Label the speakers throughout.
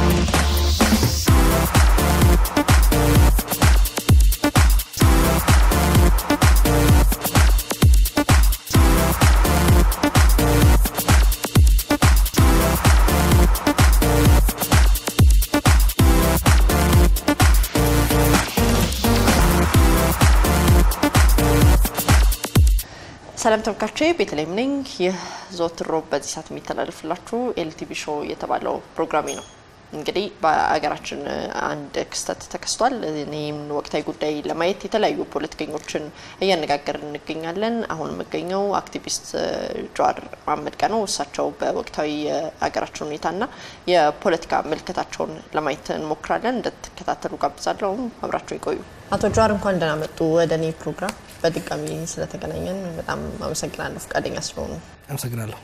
Speaker 1: ሰላም ተመልካቾቼ ቤተልሔም ነኝ። ይህ ዘወትር ሮብ በዚህ ሰዓት የሚተላለፍላችሁ ኤልቲቪ ሾው የተባለው ፕሮግራሜ ነው። እንግዲህ በሀገራችን አንድ ክስተት ተከስቷል። እኔም ወቅታዊ ጉዳይ ለማየት የተለያዩ ፖለቲከኞችን እያነጋገርን እንገኛለን። አሁን የምገኘው አክቲቪስት ጀዋር መሀመድ ጋር ነው። እሳቸው በወቅታዊ የሀገራችን ሁኔታና የፖለቲካ ምልከታቸውን ለማየት እንሞክራለን። እንደተከታተሉ ጋብዛለሁ። አብራቸው ይቆዩ። አቶ ጀዋር እንኳን ደህና መጡ ወደ እኔ ፕሮግራም። በድጋሚ ስለተገናኘን በጣም አመሰግናለሁ ፈቃደኛ ስለሆኑ።
Speaker 2: አመሰግናለሁ።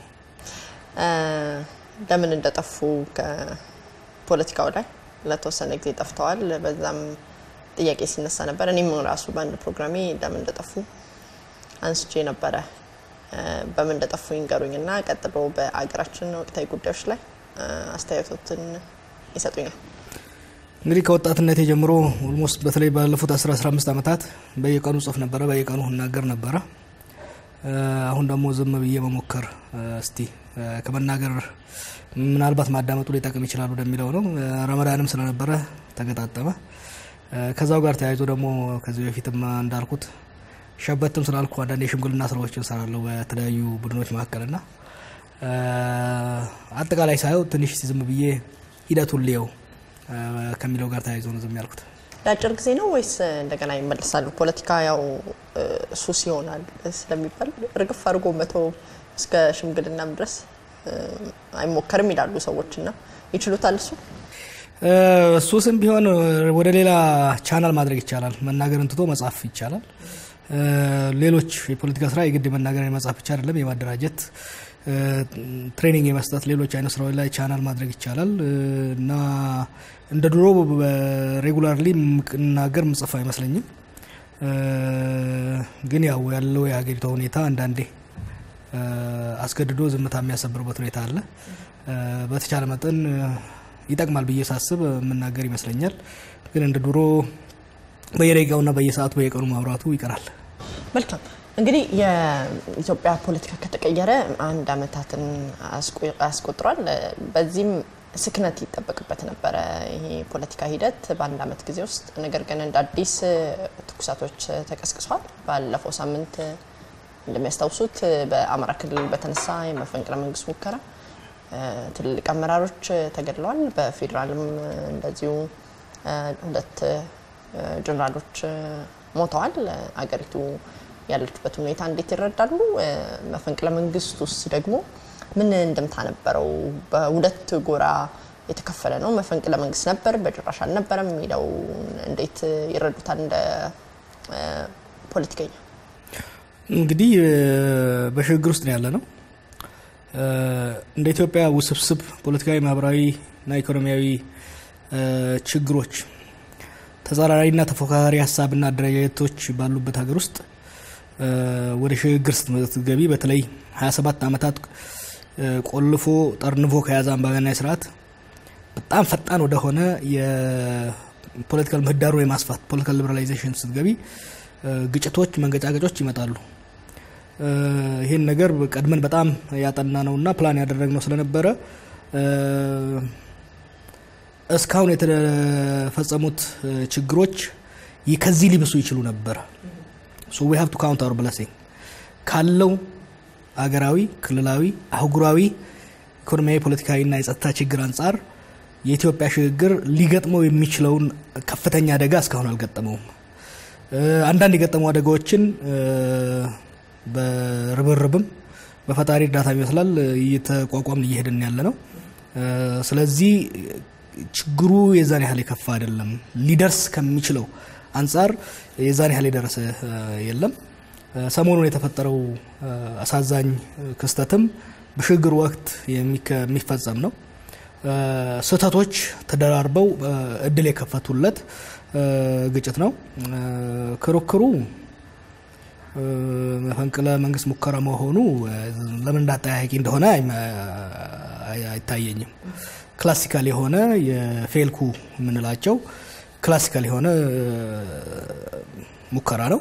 Speaker 1: ለምን እንደጠፉ ከፖለቲካው ላይ ለተወሰነ ጊዜ ጠፍተዋል። በዛም ጥያቄ ሲነሳ ነበር። እኔም ራሱ በአንድ ፕሮግራሜ ለምን እንደጠፉ አንስቼ ነበረ። በምን እንደጠፉ ይንገሩኝ እና ቀጥሎ በአገራችን ወቅታዊ ጉዳዮች ላይ አስተያየቶትን ይሰጡኛል።
Speaker 2: እንግዲህ ከወጣትነቴ ጀምሮ ኦልሞስት በተለይ ባለፉት 10-15 ዓመታት በየቀኑ ጽፍ ነበረ፣ በየቀኑ እናገር ነበረ። አሁን ደግሞ ዝም ብዬ መሞከር እስቲ ከመናገር ምናልባት ማዳመጡ ሊጠቅም ይችላል ወደሚለው ነው። ረመዳንም ስለነበረ ተገጣጠመ። ከዛው ጋር ተያይዞ ደግሞ ከዚህ በፊትም እንዳልኩት ሸበትም ስላልኩ አንዳንድ የሽምግልና ስራዎችን እሰራለሁ በተለያዩ ቡድኖች መካከልና አጠቃላይ ሳየው ትንሽ ዝም ብዬ ሂደቱን ልየው ከሚለው ጋር ተያይዞ ነው ዝም ያልኩት።
Speaker 1: ለአጭር ጊዜ ነው ወይስ እንደገና ይመለሳሉ? ፖለቲካ ያው ሱስ ይሆናል ስለሚባል እርግፍ አድርጎ መቶ እስከ ሽምግልናም ድረስ አይሞከርም ይላሉ ሰዎች እና ይችሉታል። እሱ
Speaker 2: ሱስም ቢሆን ወደ ሌላ ቻናል ማድረግ ይቻላል። መናገርን ትቶ መጻፍ ይቻላል። ሌሎች የፖለቲካ ስራ የግድ የመናገር የመጻፍ ብቻ አይደለም፣ የማደራጀት ትሬኒንግ የመስጠት ሌሎች አይነት ስራዎች ላይ ቻናል ማድረግ ይቻላል እና እንደ ድሮ ሬጉላርሊ ምናገር ምጽፍ አይመስለኝም። ግን ያው ያለው የሀገሪቷ ሁኔታ አንዳንዴ አስገድዶ ዝምታ የሚያሰብርበት ሁኔታ አለ። በተቻለ መጠን ይጠቅማል ብዬ ሳስብ የምናገር ይመስለኛል። ግን እንደ ድሮ በየደቂቃውና በየሰዓቱ በየቀኑ ማውራቱ ይቀራል።
Speaker 1: መልካም እንግዲህ የኢትዮጵያ ፖለቲካ ከተቀየረ አንድ አመታትን አስቆጥሯል። በዚህም ስክነት ይጠበቅበት ነበረ ይሄ ፖለቲካ ሂደት በአንድ አመት ጊዜ ውስጥ። ነገር ግን እንደ አዲስ ትኩሳቶች ተቀስቅሷል። ባለፈው ሳምንት እንደሚያስታውሱት በአማራ ክልል በተነሳ የመፈንቅለ መንግስት ሙከራ ትልልቅ አመራሮች ተገድለዋል። በፌዴራልም እንደዚሁ ሁለት ጀኔራሎች ሞተዋል። አገሪቱ ያለችበት ሁኔታ እንዴት ይረዳሉ? መፈንቅለ መንግስት ውስጥ ደግሞ ምን እንደምታ ነበረው? በሁለት ጎራ የተከፈለ ነው። መፈንቅለ መንግስት ነበር፣ በጭራሽ አልነበረም የሚለው እንዴት ይረዱታል እንደ ፖለቲከኛ?
Speaker 2: እንግዲህ በሽግግር ውስጥ ነው ያለ ነው። እንደ ኢትዮጵያ ውስብስብ ፖለቲካዊ፣ ማህበራዊ እና ኢኮኖሚያዊ ችግሮች ተጻራሪና ተፎካካሪ ሀሳብና አደረጃጀቶች ባሉበት ሀገር ውስጥ ወደ ሽግግር ስትገቢ በተለይ 27 ዓመታት ቆልፎ ጠርንፎ ከያዘ አምባገነናዊ ስርዓት በጣም ፈጣን ወደሆነ የፖለቲካል ምህዳሩን የማስፋት ፖለቲካል ሊበራላይዜሽን ስትገቢ ግጭቶች፣ መንገጫገጮች ይመጣሉ። ይህን ነገር ቀድመን በጣም ያጠና ነውና ፕላን ያደረግነው ስለነበረ እስካሁን የተፈጸሙት ችግሮች ከዚህ ሊብሱ ይችሉ ነበር። ሶ ዊ ሃቭ ቱ ካውንት አወር ብለሲንግ ካለው አገራዊ፣ ክልላዊ፣ አህጉራዊ ኢኮኖሚያዊ፣ ፖለቲካዊና የጸጥታ ችግር አንጻር የኢትዮጵያ ሽግግር ሊገጥመው የሚችለውን ከፍተኛ አደጋ እስካሁን አልገጠመውም። አንዳንድ የገጠሙ አደጋዎችን በርብርብም በፈጣሪ እርዳታ ይመስላል እየተቋቋምን እየሄድን ያለ ነው። ስለዚህ ችግሩ የዛን ያህል የከፋ አይደለም። ሊደርስ ከሚችለው አንጻር የዛን ያህል የደረሰ የለም። ሰሞኑን የተፈጠረው አሳዛኝ ክስተትም በሽግግር ወቅት የሚፈጸም ነው። ስህተቶች ተደራርበው እድል የከፈቱለት ግጭት ነው። ክርክሩ መፈንቅለ መንግስት ሙከራ መሆኑ ለምን እንዳጠያያቂ እንደሆነ አይታየኝም። ክላሲካል የሆነ የፌልኩ የምንላቸው ክላሲካል የሆነ ሙከራ ነው።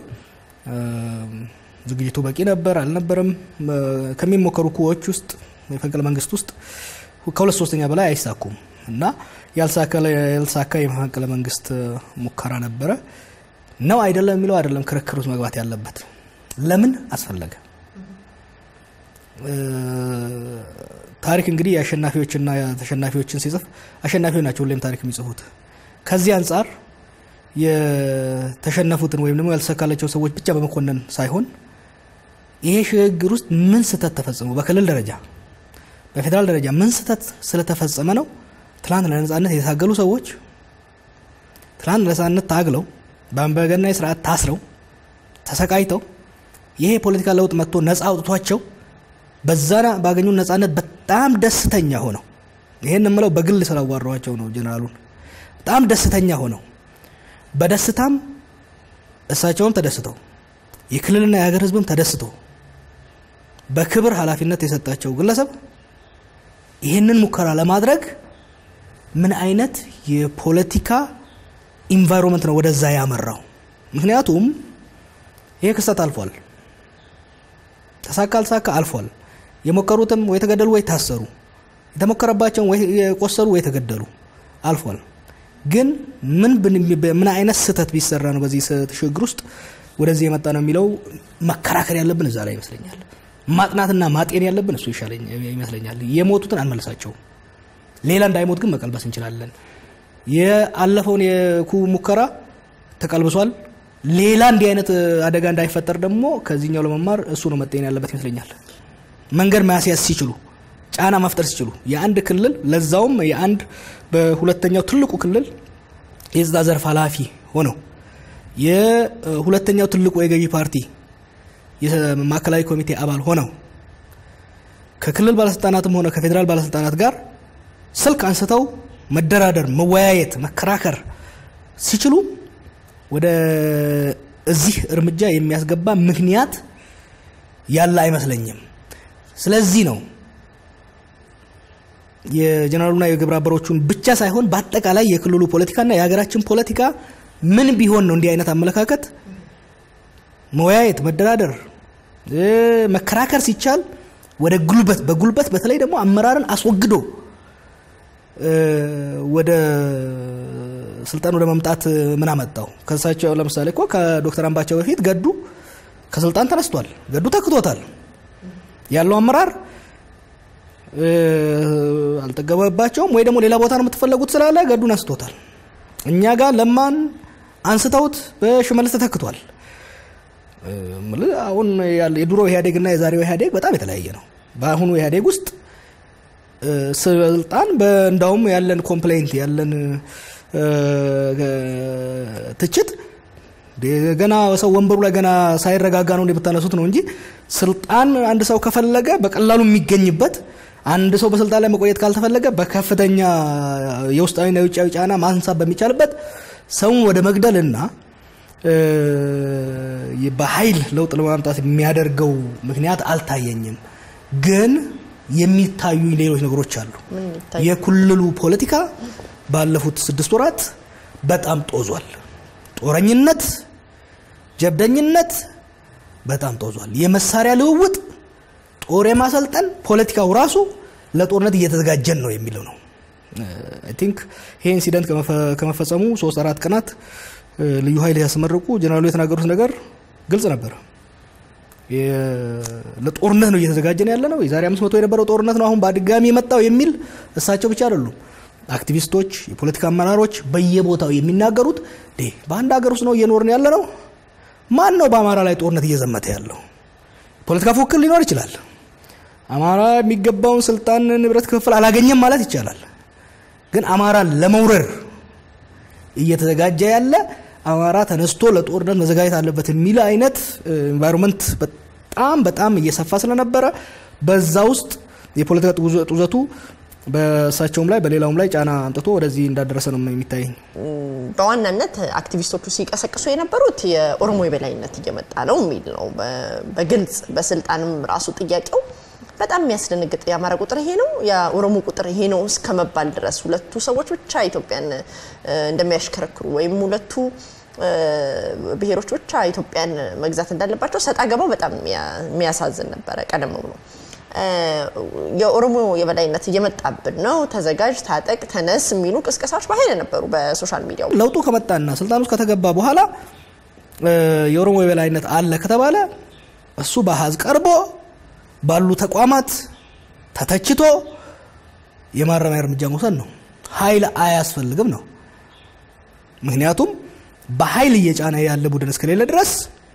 Speaker 2: ዝግጅቱ በቂ ነበር አልነበረም? ከሚሞከሩ ኩዎች ውስጥ የመፈንቅለ መንግስት ውስጥ ከሁለት ሶስተኛ በላይ አይሳኩም እና ያልሳካ የመፈንቅለ መንግስት ሙከራ ነበረ ነው አይደለም የሚለው አይደለም ክርክር ውስጥ መግባት ያለበት። ለምን አስፈለገ? ታሪክ እንግዲህ የአሸናፊዎችና ተሸናፊዎችን ሲጽፍ አሸናፊዎች ናቸው ሁሌም ታሪክ የሚጽፉት። ከዚህ አንጻር የተሸነፉትን ወይም ደግሞ ያልተሳካላቸው ሰዎች ብቻ በመኮነን ሳይሆን ይሄ ሽግግር ውስጥ ምን ስህተት ተፈጽሞ በክልል ደረጃ በፌዴራል ደረጃ ምን ስህተት ስለተፈጸመ ነው ትላንት ለነጻነት የታገሉ ሰዎች ትላንት ለነጻነት ታግለው በአምባገነናዊ ስርዓት ታስረው ተሰቃይተው ይሄ የፖለቲካ ለውጥ መጥቶ ነጻ አውጥቷቸው በዛና ባገኙ ነጻነት በጣም ደስተኛ ሆነው ይሄን የምለው በግል ስላዋራኋቸው ነው። ጀነራሉን በጣም ደስተኛ ሆነው በደስታም እሳቸውም ተደስተው የክልልና የሀገር ሕዝብም ተደስቶ በክብር ኃላፊነት የሰጣቸው ግለሰብ ይህንን ሙከራ ለማድረግ ምን አይነት የፖለቲካ ኢንቫይሮንመንት ነው ወደዛ ያመራው? ምክንያቱም ይሄ ክስተት አልፏል። ተሳካ አልሳካ አልፏል። የሞከሩትም ወይ ተገደሉ ወይ ታሰሩ፣ የተሞከረባቸውን ወይ የቆሰሉ ወይ ተገደሉ አልፏል። ግን ምን ምን አይነት ስህተት ቢሰራ ነው በዚህ ሽግግር ውስጥ ወደዚህ የመጣ ነው የሚለው መከራከር ያለብን እዛ ላይ ይመስለኛል። ማጥናትና ማጤን ያለብን እሱ ይመስለኛል። የሞቱትን አንመልሳቸውም። ሌላ እንዳይሞት ግን መቀልበስ እንችላለን። የአለፈውን የኩ ሙከራ ተቀልብሷል። ሌላ እንዲህ አይነት አደጋ እንዳይፈጠር ደግሞ ከዚህኛው ለመማር እሱ ነው መጤን ያለበት ይመስለኛል። መንገድ ማስያዝ ሲችሉ፣ ጫና መፍጠር ሲችሉ የአንድ ክልል ለዛውም የአንድ በሁለተኛው ትልቁ ክልል የጸጥታ ዘርፍ ኃላፊ ሆነው የሁለተኛው ትልቁ የገዢ ፓርቲ የማዕከላዊ ኮሚቴ አባል ሆነው ከክልል ባለስልጣናትም ሆነ ከፌዴራል ባለስልጣናት ጋር ስልክ አንስተው መደራደር፣ መወያየት፣ መከራከር ሲችሉ ወደ እዚህ እርምጃ የሚያስገባ ምክንያት ያለ አይመስለኝም። ስለዚህ ነው የጀነራሉና የግብረ አበሮቹን ብቻ ሳይሆን በአጠቃላይ የክልሉ ፖለቲካና የሀገራችን ፖለቲካ ምን ቢሆን ነው እንዲህ አይነት አመለካከት መወያየት፣ መደራደር፣ መከራከር ሲቻል ወደ ጉልበት በጉልበት በተለይ ደግሞ አመራርን አስወግዶ ወደ ስልጣን ወደ መምጣት ምን አመጣው? ከሳቸው ለምሳሌ እኮ ከዶክተር አምባቸው በፊት ገዱ ከስልጣን ተነስቷል። ገዱ ተክቶታል። ያለው አመራር አልጠገበባቸውም ወይ ደግሞ ሌላ ቦታ ነው የምትፈለጉት ስላለ ገዱን አንስቶታል። እኛ ጋር ለማን አንስተውት በሽመልስ ተተክቷል። አሁን የድሮ ኢህአዴግና የዛሬው ኢህአዴግ በጣም የተለያየ ነው። በአሁኑ ኢህአዴግ ውስጥ ስልጣን እንዳውም ያለን ኮምፕሌንት ያለን ትችት ገና ሰው ወንበሩ ላይ ገና ሳይረጋጋ ነው የምታነሱት ነው እንጂ ስልጣን አንድ ሰው ከፈለገ በቀላሉ የሚገኝበት አንድ ሰው በስልጣን ላይ መቆየት ካልተፈለገ በከፍተኛ የውስጣዊና የውጫዊ ጫና ማንሳት በሚቻልበት ሰውን ወደ መግደልና በኃይል ለውጥ ለማምጣት የሚያደርገው ምክንያት አልታየኝም። ግን የሚታዩ ሌሎች ነገሮች አሉ። የክልሉ ፖለቲካ ባለፉት ስድስት ወራት በጣም ጦዟል። ጦረኝነት፣ ጀብደኝነት በጣም ጦዟል። የመሳሪያ ልውውጥ፣ ጦር የማሰልጠን ፖለቲካው ራሱ ለጦርነት እየተዘጋጀን ነው የሚለው ነው። አይ ቲንክ ይሄ ኢንሲደንት ከመፈጸሙ ሶስት አራት ቀናት ልዩ ኃይል ያስመረቁ ጀነራሉ የተናገሩት ነገር ግልጽ ነበር። ለጦርነት ነው እየተዘጋጀን ያለ ነው። የዛሬ አምስት መቶ የነበረው ጦርነት ነው አሁን በድጋሚ የመጣው የሚል እሳቸው ብቻ አይደሉም። አክቲቪስቶች፣ የፖለቲካ አመራሮች በየቦታው የሚናገሩት በአንድ ሀገር ውስጥ ነው እየኖርን ያለ ነው። ማን ነው በአማራ ላይ ጦርነት እየዘመተ ያለው? ፖለቲካ ፉክክር ሊኖር ይችላል። አማራ የሚገባውን ስልጣን፣ ንብረት ክፍፍል አላገኘም ማለት ይቻላል። ግን አማራን ለመውረር እየተዘጋጀ ያለ አማራ ተነስቶ ለጦርነት መዘጋጀት አለበት የሚል አይነት ኤንቫይሮንመንት በጣም በጣም እየሰፋ ስለነበረ በዛ ውስጥ የፖለቲካ ጡዘቱ በእሳቸውም ላይ በሌላውም ላይ ጫና አንጥቶ ወደዚህ እንዳደረሰ ነው የሚታየኝ።
Speaker 1: በዋናነት አክቲቪስቶቹ ሲቀሰቅሱ የነበሩት የኦሮሞ የበላይነት እየመጣ ነው የሚል ነው። በግልጽ በስልጣንም ራሱ ጥያቄው በጣም የሚያስደነግጥ የአማራ ቁጥር ይሄ ነው፣ የኦሮሞ ቁጥር ይሄ ነው እስከ መባል ድረስ ሁለቱ ሰዎች ብቻ ኢትዮጵያን እንደሚያሽከረክሩ ወይም ሁለቱ ብሔሮች ብቻ ኢትዮጵያን መግዛት እንዳለባቸው ሰጣ ገባው በጣም የሚያሳዝን ነበረ። ቀደም ብሎ የኦሮሞ የበላይነት እየመጣብን ነው፣ ተዘጋጅ፣ ታጠቅ፣ ተነስ የሚሉ ቅስቀሳዎች በኃይል ነበሩ በሶሻል ሚዲያው።
Speaker 2: ለውጡ ከመጣና ስልጣን ውስጥ ከተገባ በኋላ የኦሮሞ የበላይነት አለ ከተባለ እሱ በአሃዝ ቀርቦ ባሉ ተቋማት ተተችቶ የማረሚያ እርምጃ መውሰድ ነው። ኃይል አያስፈልግም ነው። ምክንያቱም በኃይል እየጫነ ያለ ቡድን እስከሌለ ድረስ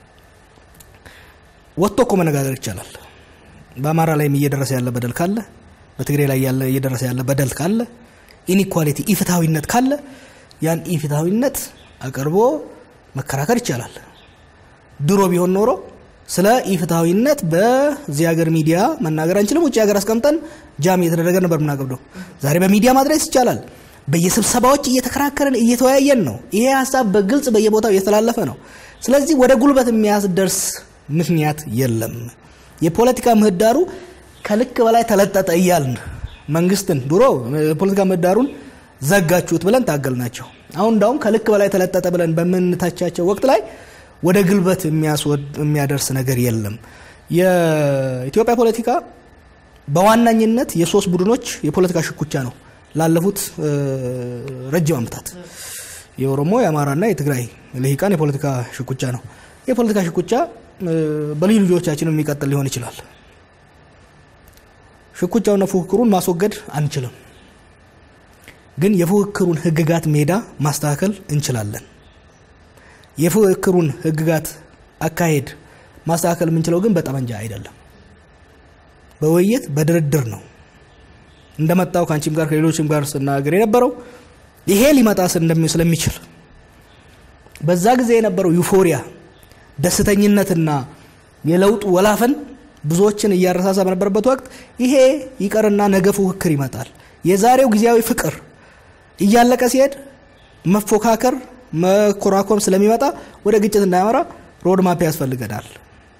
Speaker 2: ወጥቶ እኮ መነጋገር ይቻላል። በአማራ ላይም እየደረሰ ያለ በደል ካለ፣ በትግራይ ላይ ያለ እየደረሰ ያለ በደል ካለ፣ ኢኒኳሊቲ ኢፍትሐዊነት ካለ ያን ኢፍትሐዊነት አቅርቦ መከራከር ይቻላል። ድሮ ቢሆን ኖሮ ስለ ኢፍትሐዊነት በዚህ ሀገር ሚዲያ መናገር አንችልም። ውጭ ሀገር አስቀምጠን ጃም እየተደረገ ነበር ምናገብደው። ዛሬ በሚዲያ ማድረስ ይቻላል። በየስብሰባዎች እየተከራከረን እየተወያየን ነው። ይሄ ሀሳብ በግልጽ በየቦታው እየተላለፈ ነው። ስለዚህ ወደ ጉልበት የሚያስደርስ ምክንያት የለም። የፖለቲካ ምህዳሩ ከልክ በላይ ተለጠጠ እያልን መንግስትን ድሮ የፖለቲካ ምህዳሩን ዘጋችሁት ብለን ታገል ናቸው። አሁን እንዳውም ከልክ በላይ ተለጠጠ ብለን በምንታቻቸው ወቅት ላይ ወደ ግልበት የሚያደርስ ነገር የለም። የኢትዮጵያ ፖለቲካ በዋናኝነት የሶስት ቡድኖች የፖለቲካ ሽኩቻ ነው። ላለፉት ረጅም ዓመታት የኦሮሞ የአማራና የትግራይ ልሂቃን የፖለቲካ ሽኩቻ ነው። የፖለቲካ ሽኩቻ በልዩ ልጆቻችን የሚቀጥል ሊሆን ይችላል። ሽኩቻውና ፉክክሩን ማስወገድ አንችልም፣ ግን የፉክክሩን ህግጋት ሜዳ ማስተካከል እንችላለን። የፉክክሩን ህግጋት አካሄድ ማስተካከል የምንችለው ግን በጠመንጃ አይደለም፣ በውይይት በድርድር ነው። እንደመጣው ከአንቺም ጋር ከሌሎችም ጋር ስናገር የነበረው ይሄ ሊመጣ ስለሚችል በዛ ጊዜ የነበረው ዩፎሪያ ደስተኝነትና የለውጡ ወላፈን ብዙዎችን እያረሳሳ በነበረበት ወቅት ይሄ ይቀርና ነገ ፉክክር ይመጣል። የዛሬው ጊዜያዊ ፍቅር እያለቀ ሲሄድ መፎካከር መኮራኮም ስለሚመጣ ወደ ግጭት እንዳያመራ ሮድማፕ ያስፈልገናል።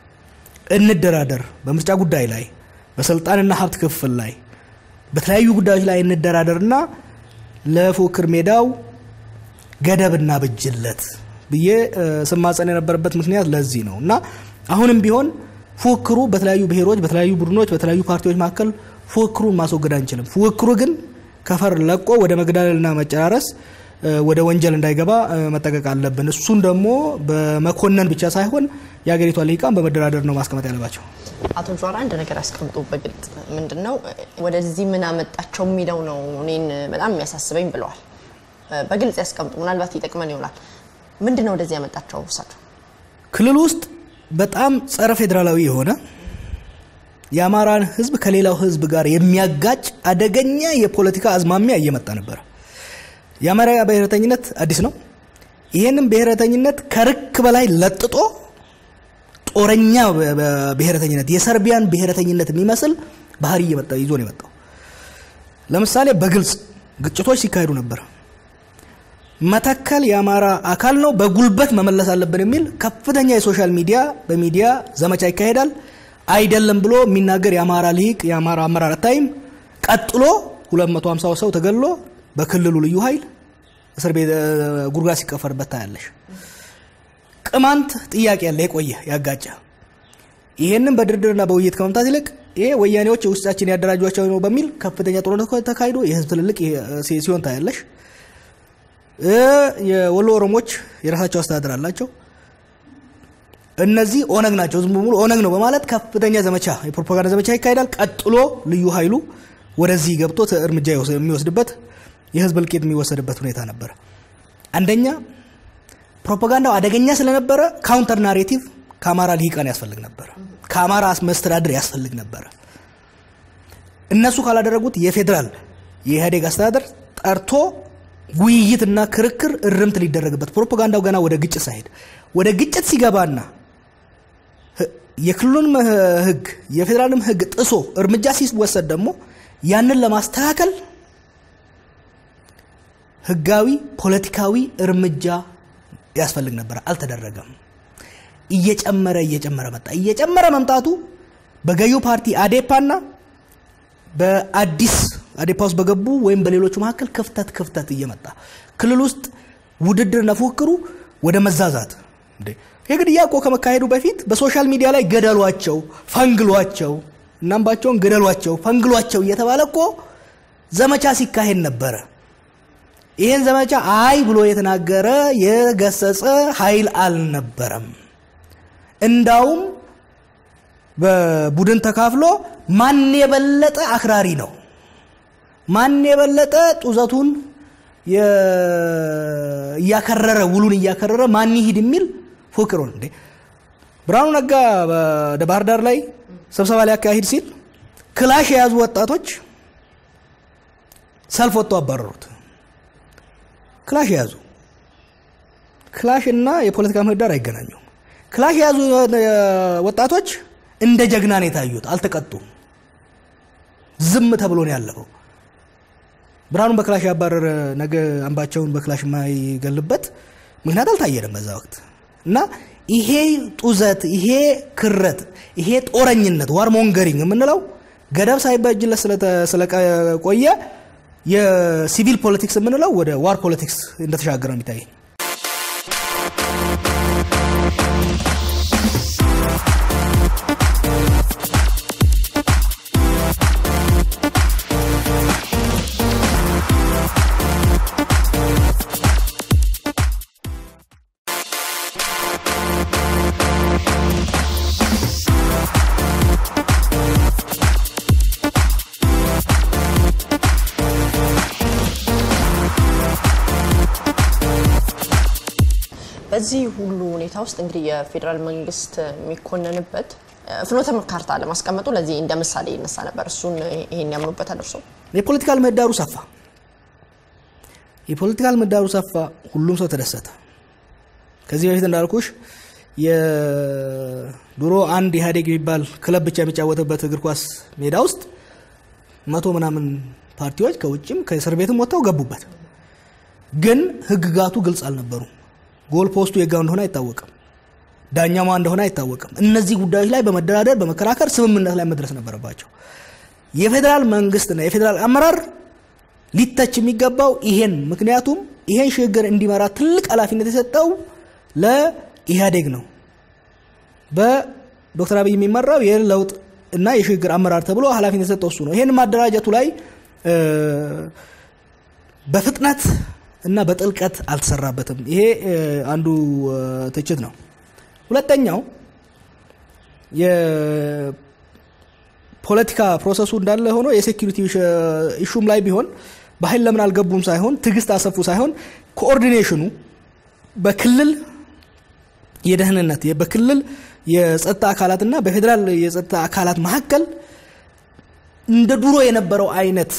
Speaker 2: እንደራደር፣ በምርጫ ጉዳይ ላይ፣ በስልጣንና ሀብት ክፍል ላይ፣ በተለያዩ ጉዳዮች ላይ እንደራደርና ለፉክክር ሜዳው ገደብና ብጅለት ብዬ ስማጸን የነበረበት ምክንያት ለዚህ ነው እና አሁንም ቢሆን ፉክክሩ በተለያዩ ብሔሮች፣ በተለያዩ ቡድኖች፣ በተለያዩ ፓርቲዎች መካከል ፉክክሩን ማስወገድ አንችልም። ፉክክሩ ግን ከፈር ለቆ ወደ መገዳደልና መጨራረስ ወደ ወንጀል እንዳይገባ መጠቀቅ አለብን። እሱን ደግሞ በመኮነን ብቻ ሳይሆን የሀገሪቷ ልሂቃን በመደራደር ነው ማስቀመጥ ያለባቸው።
Speaker 1: አቶ ጀዋር አንድ ነገር አስቀምጡ በግልጽ ምንድን ነው ወደዚህ ምን አመጣቸው የሚለው ነው እኔን በጣም የሚያሳስበኝ ብለዋል። በግልጽ ያስቀምጡ፣ ምናልባት ይጠቅመን ይሆናል። ምንድን ነው ወደዚህ ያመጣቸው እሳቸው?
Speaker 2: ክልል ውስጥ በጣም ጸረ ፌዴራላዊ የሆነ የአማራን ሕዝብ ከሌላው ሕዝብ ጋር የሚያጋጭ አደገኛ የፖለቲካ አዝማሚያ እየመጣ ነበር። የአማራ ብሔረተኝነት አዲስ ነው። ይህንም ብሔረተኝነት ከርክ በላይ ለጥጦ ጦረኛ ብሔረተኝነት የሰርቢያን ብሔረተኝነት የሚመስል ባህሪ እየመጣ ይዞ ነው የመጣው። ለምሳሌ በግልጽ ግጭቶች ሲካሄዱ ነበር። መተከል የአማራ አካል ነው፣ በጉልበት መመለስ አለብን የሚል ከፍተኛ የሶሻል ሚዲያ በሚዲያ ዘመቻ ይካሄዳል። አይደለም ብሎ የሚናገር የአማራ ልሂቅ የአማራ አመራር አታይም። ቀጥሎ 250 ሰው ተገሎ በክልሉ ልዩ ኃይል እስር ቤት ጉድጓድ ሲቀፈርበት ታያለሽ። ቅማንት ጥያቄ ያለ የቆየ ያጋጨ ይሄንን በድርድርና በውይይት ከመምታት ይልቅ ይሄ ወያኔዎች ውስጣችን ያደራጇቸው ነው በሚል ከፍተኛ ጦርነት ተካሂዶ የህዝብ ትልልቅ ሲሆን ታያለሽ። የወሎ ኦሮሞች የራሳቸው አስተዳደር አላቸው። እነዚህ ኦነግ ናቸው፣ ዝም ሙሉ ኦነግ ነው በማለት ከፍተኛ ዘመቻ የፕሮፓጋንዳ ዘመቻ ይካሄዳል። ቀጥሎ ልዩ ኃይሉ ወደዚህ ገብቶ እርምጃ የሚወስድበት የህዝብ እልቂት የሚወሰድበት ሁኔታ ነበር። አንደኛ ፕሮፓጋንዳው አደገኛ ስለነበረ ካውንተር ናሬቲቭ ከአማራ ልሂቃን ያስፈልግ ነበረ፣ ከአማራ መስተዳድር ያስፈልግ ነበረ። እነሱ ካላደረጉት የፌዴራል የኢህአዴግ አስተዳደር ጠርቶ ውይይትና ክርክር እርምት ሊደረግበት ፕሮፓጋንዳው ገና ወደ ግጭት ሳይሄድ ወደ ግጭት ሲገባና የክልሉንም ህግ የፌዴራልም ህግ ጥሶ እርምጃ ሲወሰድ ደግሞ ያንን ለማስተካከል ህጋዊ ፖለቲካዊ እርምጃ ያስፈልግ ነበር። አልተደረገም። እየጨመረ እየጨመረ መጣ። እየጨመረ መምጣቱ በገዢው ፓርቲ አዴፓና በአዲስ አዴፓ ውስጥ በገቡ ወይም በሌሎቹ መካከል ክፍተት ክፍተት እየመጣ ክልል ውስጥ ውድድርና ፉክክሩ ወደ መዛዛት የግድያ እኮ ከመካሄዱ በፊት በሶሻል ሚዲያ ላይ ገደሏቸው፣ ፈንግሏቸው፣ እናምባቸውን ገደሏቸው፣ ፈንግሏቸው እየተባለ እኮ ዘመቻ ሲካሄድ ነበረ። ይህን ዘመቻ አይ ብሎ የተናገረ የገሰጸ ኃይል አልነበረም። እንዳውም በቡድን ተካፍሎ ማን የበለጠ አክራሪ ነው፣ ማን የበለጠ ጡዘቱን እያከረረ ውሉን እያከረረ ማን ይሂድ የሚል ፉክር እንዴ ብርሃኑ ነጋ ወደ ባህር ዳር ላይ ስብሰባ ሊያካሂድ ሲል ክላሽ የያዙ ወጣቶች ሰልፍ ወጥተው አባረሩት። ክላሽ የያዙ ክላሽ እና የፖለቲካ ምህዳር አይገናኙም። ክላሽ የያዙ ወጣቶች እንደ ጀግና ነው የታዩት፣ አልተቀጡም። ዝም ተብሎ ነው ያለፈው። ብርሃኑን በክላሽ ያባረረ ነገ አምባቸውን በክላሽ የማይገልበት ምክንያት አልታየንም በዛ ወቅት እና ይሄ ጡዘት፣ ይሄ ክረት፣ ይሄ ጦረኝነት ዋር ሞንገሪንግ የምንለው ገደብ ሳይበጅለት ስለቆየ የሲቪል ፖለቲክስ የምንለው ወደ ዋር ፖለቲክስ እንደተሻገረ ነው የሚታየኝ።
Speaker 1: በዚህ ሁሉ ሁኔታ ውስጥ እንግዲህ የፌዴራል መንግስት የሚኮነንበት ፍኖተ ካርታ ለማስቀመጡ ለዚህ እንደ ምሳሌ ይነሳ ነበር። እሱን ይሄን ያምኑበታል እርሶ?
Speaker 2: የፖለቲካል ምህዳሩ ሰፋ፣ የፖለቲካል ምህዳሩ ሰፋ፣ ሁሉም ሰው ተደሰተ። ከዚህ በፊት እንዳልኩሽ የድሮ አንድ ኢህአዴግ የሚባል ክለብ ብቻ የሚጫወትበት እግር ኳስ ሜዳ ውስጥ መቶ ምናምን ፓርቲዎች ከውጭም ከእስር ቤትም ወጥተው ገቡበት። ግን ህግጋቱ ግልጽ አልነበሩም። ጎል ፖስቱ የጋው እንደሆነ አይታወቅም። ዳኛማ እንደሆነ አይታወቅም። እነዚህ ጉዳዮች ላይ በመደራደር በመከራከር ስምምነት ላይ መድረስ ነበረባቸው። የፌዴራል መንግስትና የፌዴራል አመራር ሊተች የሚገባው ይሄን ምክንያቱም ይሄን ሽግግር እንዲመራ ትልቅ ኃላፊነት የሰጠው ለኢህአዴግ ነው። በዶክተር አብይ የሚመራው የለውጥ እና የሽግግር አመራር ተብሎ ኃላፊነት የሰጠው እሱ ነው። ይሄን ማደራጀቱ ላይ በፍጥነት እና በጥልቀት አልተሰራበትም። ይሄ አንዱ ትችት ነው። ሁለተኛው የፖለቲካ ፕሮሰሱ እንዳለ ሆኖ የሴኪሪቲ ኢሹም ላይ ቢሆን በኃይል ለምን አልገቡም ሳይሆን ትዕግስት አሰፉ ሳይሆን ኮኦርዲኔሽኑ በክልል የደህንነት በክልል የጸጥታ አካላትና በፌዴራል የጸጥታ አካላት መካከል እንደ ድሮ የነበረው አይነት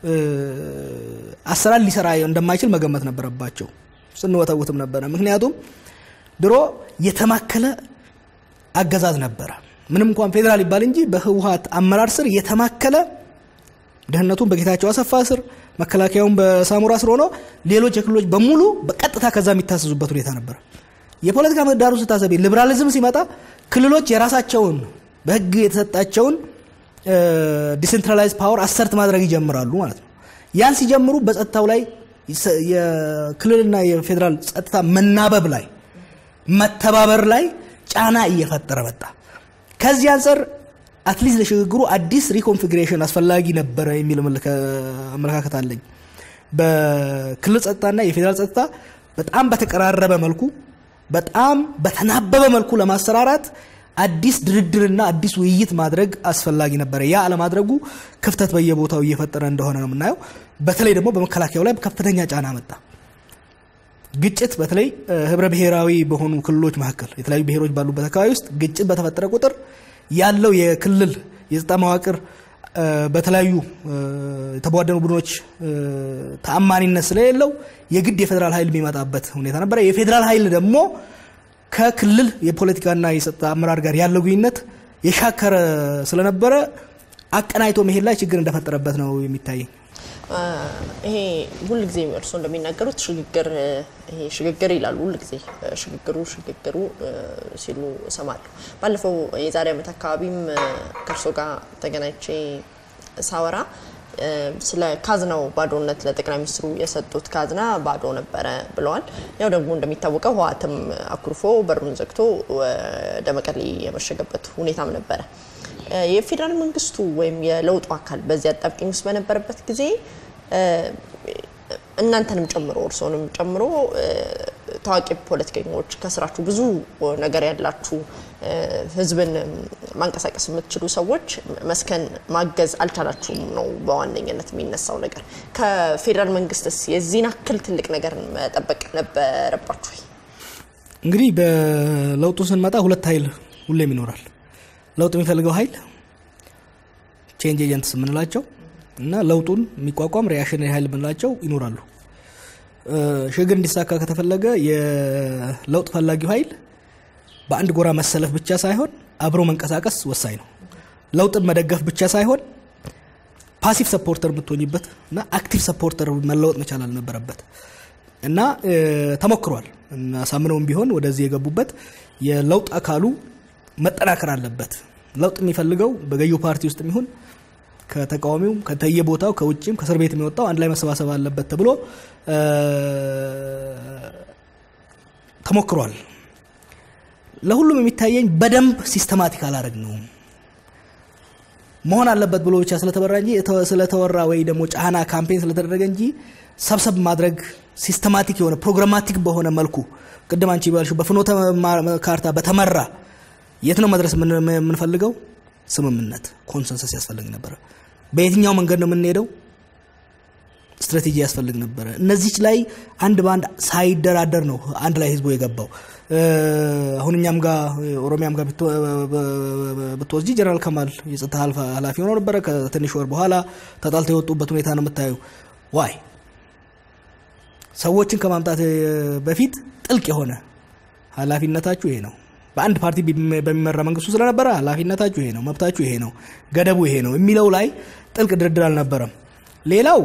Speaker 2: አሰራር ሊሰራ እንደማይችል መገመት ነበረባቸው። ስንወተውትም ነበረ። ምክንያቱም ድሮ የተማከለ አገዛዝ ነበረ። ምንም እንኳን ፌዴራል ይባል እንጂ በህወሀት አመራር ስር የተማከለ ደህንነቱን በጌታቸው አሰፋ ስር፣ መከላከያውን በሳሙራ ስር ሆኖ ሌሎች የክልሎች በሙሉ በቀጥታ ከዛ የሚታሰዙበት ሁኔታ ነበረ። የፖለቲካ ምህዳሩ ስታሰቢ ሊበራሊዝም ሲመጣ ክልሎች የራሳቸውን በህግ የተሰጣቸውን ዲሴንትራላይዝ ፓወር አሰርት ማድረግ ይጀምራሉ ማለት ነው። ያን ሲጀምሩ በጸጥታው ላይ የክልልና የፌዴራል ጸጥታ መናበብ ላይ መተባበር ላይ ጫና እየፈጠረ መጣ። ከዚህ አንጻር አትሊስት ለሽግግሩ አዲስ ሪኮንፊግሬሽን አስፈላጊ ነበረ የሚል አመለካከት አለኝ። በክልል ጸጥታና የፌዴራል ጸጥታ በጣም በተቀራረበ መልኩ በጣም በተናበበ መልኩ ለማሰራራት አዲስ ድርድርና አዲስ ውይይት ማድረግ አስፈላጊ ነበረ። ያ አለማድረጉ ክፍተት በየቦታው እየፈጠረ እንደሆነ ነው የምናየው። በተለይ ደግሞ በመከላከያው ላይ ከፍተኛ ጫና መጣ። ግጭት በተለይ ህብረ ብሔራዊ በሆኑ ክልሎች መካከል የተለያዩ ብሔሮች ባሉበት አካባቢ ውስጥ ግጭት በተፈጠረ ቁጥር ያለው የክልል የጸጥታ መዋቅር በተለያዩ የተቧደኑ ቡድኖች ተአማኒነት ስለሌለው የግድ የፌዴራል ኃይል የሚመጣበት ሁኔታ ነበረ። የፌዴራል ኃይል ደግሞ ከክልል የፖለቲካና የጸጥታ አመራር ጋር ያለው ግንኙነት የሻከረ ስለነበረ አቀናይቶ መሄድ ላይ ችግር እንደፈጠረበት ነው የሚታየኝ።
Speaker 1: ይሄ ሁል ጊዜ እርስዎ እንደሚናገሩት ሽግግር ይሄ ሽግግር ይላሉ። ሁል ጊዜ ሽግግሩ ሽግግሩ ሲሉ እሰማለሁ። ባለፈው የዛሬ ዓመት አካባቢም ከእርስዎ ጋር ተገናኝቼ ሳወራ ስለ ካዝናው ባዶነት ለጠቅላይ ሚኒስትሩ የሰጡት ካዝና ባዶ ነበረ ብለዋል። ያው ደግሞ እንደሚታወቀው ህወሓትም አኩርፎ በሩን ዘግቶ ወደ መቀሌ የመሸገበት ሁኔታም ነበረ። የፌዴራል መንግስቱ ወይም የለውጡ አካል በዚህ አጣብቂኝ ውስጥ በነበረበት ጊዜ እናንተንም ጨምሮ እርስዎንም ጨምሮ ታዋቂ ፖለቲከኞች ከስራችሁ ብዙ ነገር ያላችሁ ህዝብን ማንቀሳቀስ የምትችሉ ሰዎች መስከን ማገዝ አልቻላችሁም ነው በዋነኝነት የሚነሳው ነገር። ከፌዴራል መንግስትስ የዚህን አክል ትልቅ ነገር መጠበቅ ነበረባችሁ?
Speaker 2: እንግዲህ በለውጡ ስንመጣ ሁለት ኃይል ሁሌም ይኖራል። ለውጥ የሚፈልገው ኃይል ቼንጅ ኤጀንትስ የምንላቸው እና ለውጡን የሚቋቋም ሪያክሽነሪ ኃይል የምንላቸው ይኖራሉ። ሽግግር እንዲሳካ ከተፈለገ የለውጥ ፈላጊው ኃይል በአንድ ጎራ መሰለፍ ብቻ ሳይሆን አብሮ መንቀሳቀስ ወሳኝ ነው። ለውጥን መደገፍ ብቻ ሳይሆን ፓሲቭ ሰፖርተር የምትሆኝበት እና አክቲቭ ሰፖርተር መለወጥ መቻል አልነበረበት እና ተሞክሯል። አሳምነውም ቢሆን ወደዚህ የገቡበት የለውጥ አካሉ መጠናከር አለበት። ለውጥ የሚፈልገው በገዢው ፓርቲ ውስጥ የሚሆን ከተቃዋሚው ከተየቦታው ከውጭም ከእስር ቤት የሚወጣው አንድ ላይ መሰባሰብ አለበት ተብሎ ተሞክሯል። ለሁሉም የሚታየኝ በደንብ ሲስተማቲክ አላረግ ነው መሆን አለበት ብሎ ብቻ ስለተበራ እንጂ ስለተወራ ወይ ደግሞ ጫና ካምፔን ስለተደረገ እንጂ ሰብሰብ ማድረግ ሲስተማቲክ የሆነ ፕሮግራማቲክ በሆነ መልኩ ቅድም አንቺ ባልሽው በፍኖተ ካርታ በተመራ የት ነው መድረስ የምንፈልገው? ስምምነት ኮንሰንሰስ ያስፈልግ ነበረ። በየትኛው መንገድ ነው የምንሄደው? ስትራቴጂ ያስፈልግ ነበረ። እነዚች ላይ አንድ በአንድ ሳይደራደር ነው አንድ ላይ ህዝቡ የገባው። አሁን እኛም ጋር ኦሮሚያም ጋር ብትወስጂ ጀነራል ከማል የጸጥታ ኃላፊ ሆነው ነበረ። ከትንሽ ወር በኋላ ተጣልተው የወጡበት ሁኔታ ነው የምታዩ። ዋይ ሰዎችን ከማምጣት በፊት ጥልቅ የሆነ ኃላፊነታችሁ ይሄ ነው። በአንድ ፓርቲ በሚመራ መንግስቱ ስለነበረ ኃላፊነታችሁ ይሄ ነው፣ መብታችሁ ይሄ ነው፣ ገደቡ ይሄ ነው የሚለው ላይ ጥልቅ ድርድር አልነበረም። ሌላው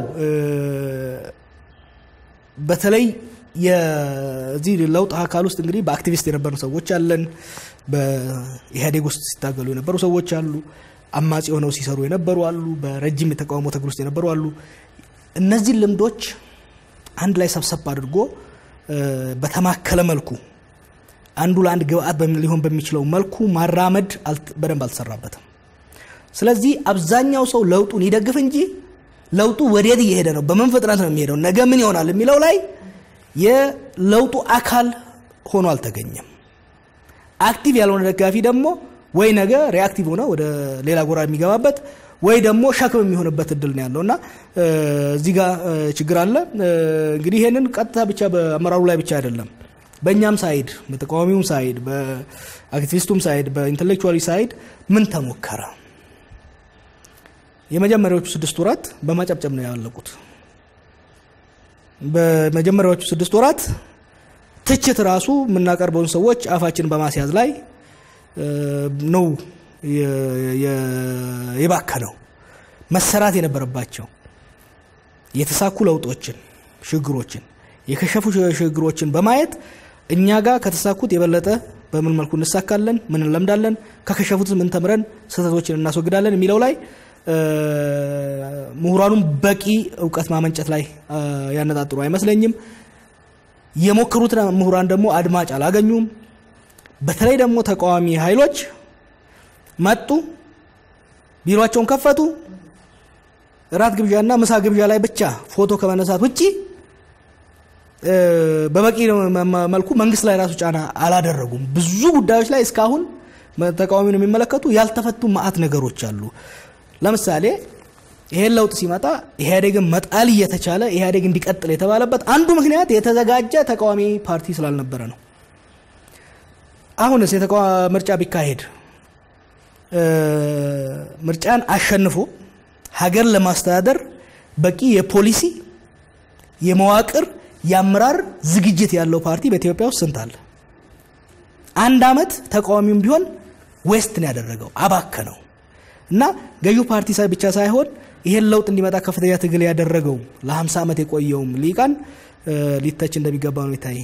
Speaker 2: በተለይ የዚህ ለውጥ አካል ውስጥ እንግዲህ በአክቲቪስት የነበሩ ሰዎች አለን። በኢህአዴግ ውስጥ ሲታገሉ የነበሩ ሰዎች አሉ። አማጺ ሆነው ሲሰሩ የነበሩ አሉ። በረጅም የተቃውሞ ትግል ውስጥ የነበሩ አሉ። እነዚህ ልምዶች አንድ ላይ ሰብሰብ አድርጎ በተማከለ መልኩ አንዱ ለአንድ ግብአት ሊሆን በሚችለው መልኩ ማራመድ በደንብ አልተሰራበትም። ስለዚህ አብዛኛው ሰው ለውጡን ይደግፍ እንጂ ለውጡ ወዴት እየሄደ ነው፣ በምን ፍጥነት ነው የሚሄደው፣ ነገ ምን ይሆናል የሚለው ላይ የለውጡ አካል ሆኖ አልተገኘም። አክቲቭ ያልሆነ ደጋፊ ደግሞ ወይ ነገ ሪአክቲቭ ሆነ ወደ ሌላ ጎራ የሚገባበት ወይ ደግሞ ሸክም የሚሆንበት እድል ነው ያለው እና እዚህ ጋር ችግር አለ። እንግዲህ ይሄንን ቀጥታ ብቻ በአመራሩ ላይ ብቻ አይደለም በእኛም ሳይድ በተቃዋሚውም ሳይድ በአክቲቪስቱም ሳይድ በኢንቴሌክቹዋሊ ሳይድ ምን ተሞከረ? የመጀመሪያዎቹ ስድስት ወራት በማጨብጨብ ነው ያለቁት። በመጀመሪያዎቹ ስድስት ወራት ትችት ራሱ የምናቀርበውን ሰዎች አፋችን በማስያዝ ላይ ነው የባከነው። መሰራት የነበረባቸው የተሳኩ ለውጦችን፣ ሽግሮችን፣ የከሸፉ ሽግሮችን በማየት እኛ ጋር ከተሳኩት የበለጠ በምን መልኩ እንሳካለን፣ ምን እንለምዳለን፣ ከከሸፉት ምን ተምረን ስህተቶችን እናስወግዳለን የሚለው ላይ ምሁራኑም በቂ እውቀት ማመንጨት ላይ ያነጣጥሩ አይመስለኝም። የሞከሩት ምሁራን ደግሞ አድማጭ አላገኙም። በተለይ ደግሞ ተቃዋሚ ኃይሎች መጡ፣ ቢሮቸውን ከፈቱ፣ እራት ግብዣና ምሳ ግብዣ ላይ ብቻ ፎቶ ከመነሳት ውጪ በበቂ መልኩ መንግስት ላይ ራሱ ጫና አላደረጉም። ብዙ ጉዳዮች ላይ እስካሁን ተቃዋሚውን የሚመለከቱ ያልተፈቱ ማአት ነገሮች አሉ። ለምሳሌ ይሄን ለውጥ ሲመጣ ኢህአዴግን መጣል እየተቻለ ኢህአዴግ እንዲቀጥል የተባለበት አንዱ ምክንያት የተዘጋጀ ተቃዋሚ ፓርቲ ስላልነበረ ነው። አሁንስ ምርጫ ቢካሄድ ምርጫን አሸንፎ ሀገር ለማስተዳደር በቂ የፖሊሲ የመዋቅር የአመራር ዝግጅት ያለው ፓርቲ በኢትዮጵያ ውስጥ ስንት አለ? አንድ አመት ተቃዋሚውም ቢሆን ዌስት ነው ያደረገው፣ አባከነው እና ገዢው ፓርቲ ብቻ ሳይሆን ይሄን ለውጥ እንዲመጣ ከፍተኛ ትግል ያደረገው ለ50 ዓመት የቆየውም ሊቃን ሊተች እንደሚገባ ነው ይታየኝ።